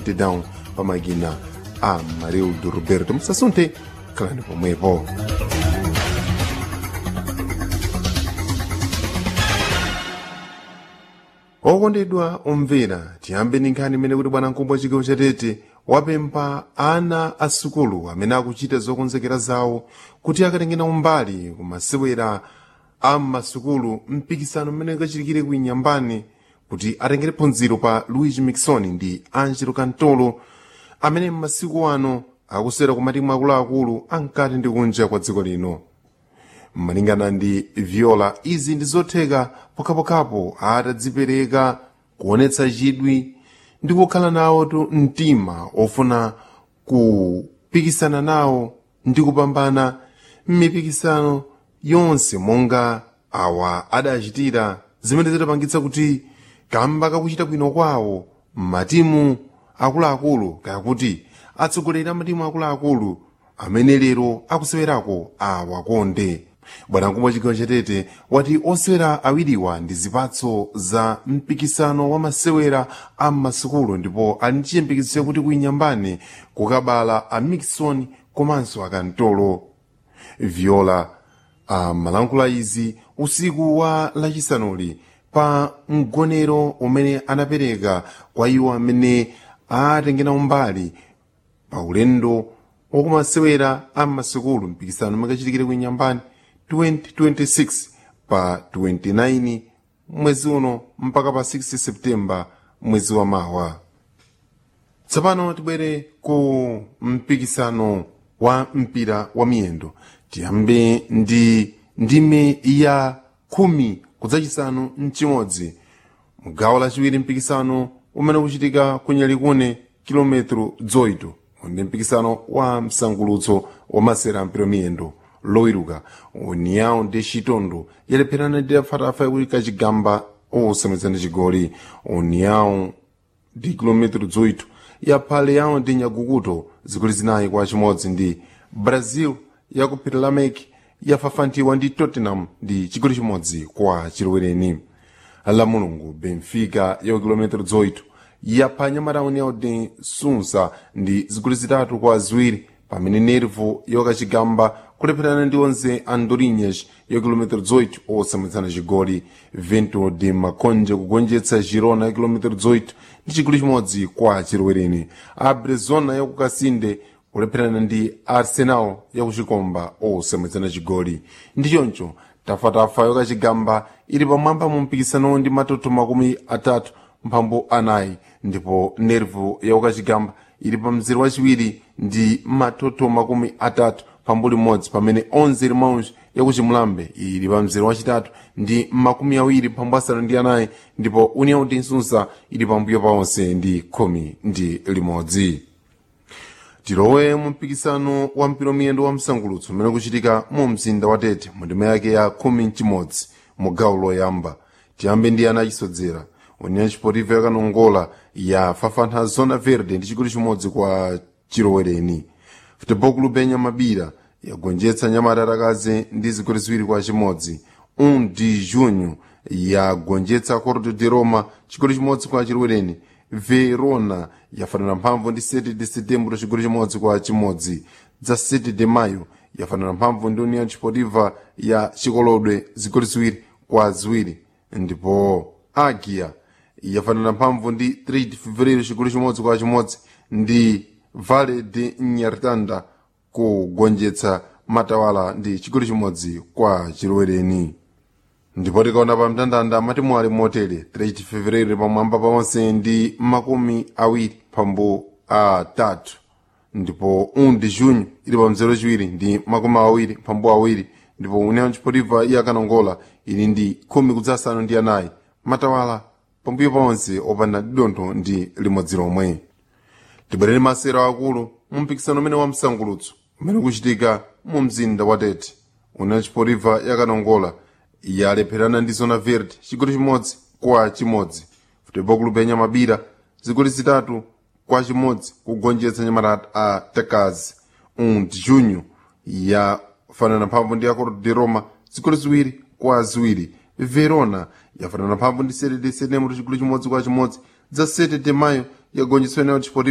down pamakina a marildo roberto musasunthe khalani pomwepo okondedwa omvera tiyambe ndi nkhani imene kuti bwanamkubwa chigawo chatete wapempha ana a sukulu amene akuchita zokonzekera zawo kuti akatengena umbali kumasewera a mmasukulu mpikisano mmene kachitikire ku inyambani kuti atengere phunziro pa luigi mixon ndi angelo cantolo amene m'masiku ano akusera ku matimu akuluakulu ankati ndi kunja kwa dziko lino malingana ndi viola izi ndi zotheka pokhapokhapo atadzipereka kuonetsa chidwi ndi kukhala nawo tu mtima ofuna kupikisana nawo ndi kupambana m'mipikisano yonse monga awa adachitira zimene zidapangitsa kuti kamba kakuchita bwino kwawo matimu akuluakulu kayakuti atsogoleri a matimu akuluakulu amene lero akusewerako awakonde bwanamkubwa chigawo chatete wati osewera awiriwa ndi zipatso za mpikisano wa masewera a mmasukulu ndipo ali ndi chiyembekezo chakuti kuinyambani kukabala a mixon komanso akantolo viola amalankhula izi usiku wa lachisanuli pa mgonero umene anapereka kwa iwo amene atengera umbali pa ulendo wakumasewera a mmasukulu mpikisano umakachitikire ku inyambani 2026 pa 29 mwezi uno mpaka pa 6 septemba mwezi wa mawa tsopano tibwere ku mpikisano wa mpira wa miyendo tiyambe ndi ndime ya khumi kudzachisanu mchimodzi mgawo lachiwiri mpikisano umene ukuchitika kunyalikune kilometro 8 ndi mpikisano wa msangulutso wa masera ampira miyendo lowiruka união de chitondo yalepherana ndi afatafa yakuti kachigamba osamwitsana chigoli união de kilometro 18 yapha leão de nyagukuto zigoli zinayi kwa chimodzi ndi brazil yakuphira lamek yafafantiwa ndi tottenham ndi chigoli chimodzi kwa chilowereni la mulungu benfica ya kilometro 18 yapha nyamatauni ya de sunsa ndi zigoli zitatu kwa ziwiri pamene nervo yakachigamba kulepherana ndi onse andorinhas ya kilometro 18 osamwitsana chigoli vento de makonje kugonjetsa girona ya kilometro 18 ndi chigoli chimodzi kwa chilowereni abrezona ya kukasinde kulepherana ndi arsenal ya kuchikomba osamwitsana chigoli ndi choncho tafatafa yakachigamba ili pamwamba mu mpikisano ndi matoto makumi atatu mphambu anayi ndipo nervo ya kukachigamba ili pa mzere wachiwiri ndi matoto makumi atatu pambu limodzi pamene 11 limawunji yakuchimulambe ili pa mzere wachitatu ndi makumi awiri pambu asanu ndi anayi ndipo união de nsunsa ili pambuyo paonse ndi khumi ndi limodzi tilowe mu mpikisano wa mpira miyendo wa msangulutso umene kuchitika mu mzinda wa tete mu ndima yake ya khumi mchimodzi mu gawo loyamba tiyambe ndi ana achisodzera união chipotiva yakanongola yafafantha zona verde ndi chigoli chimodzi kwa chilowereni futebol club ya nyamabira yagonjetsa nyamata atakazi ndi zigoli ziwiri kwa chimodzi 1 de junho yagonjetsa cordo de roma chigoli chimodzi kwa chilowereni verona yafanana mphamvu ndi 7 de setembro chigoli chimodzi kwa chimodzi dza 7 de mayo yafanana mphamvu ndi união chipotiva ya chikolodwe zigoli ziwiri kwa ziwiri ndipo agia yafanana mphamvu ndi 3 de fevereiro chigoli chimodzi kwa chimodzi ndi vale de nyartanda kugonjetsa matawala ndi chigoli chimodzi kwa chilowereni ndipo tikaona pa mtandanda matimu ali motere 3 fevereiro pamwamba paonse ndi makumi awiri pambu atatu ndipo 1 de junho ili pa mzero chiwiri ndi makumi awiri pambu awiri ndipo união chipotiva yakanongola ili ndi khumi kudzasanu ndi anayi matawala pambuyo paonse opanda didontho ndi limodzi lomwe tibwerere masero akulu mu mpikisano umene wa msangulutso umene ukuchitika mu mzinda wa tete união chipotiva yakanongola yalepherana ndi zona verde chigoli chimodzi kwa chimodzi futebol club ya nyamabira zigoli zitatu kwa chimodzi kugonjetsa nyamata a takazi 1 de junho yafanana mphamvu ndi acordo de roma zigoli ziwiri kwa ziwiri verona yafanana mphamvu ndi 7 de setembro chigoli chimodzi kwa chimodzi dza 7 de mayo yagonjetsa união desportiva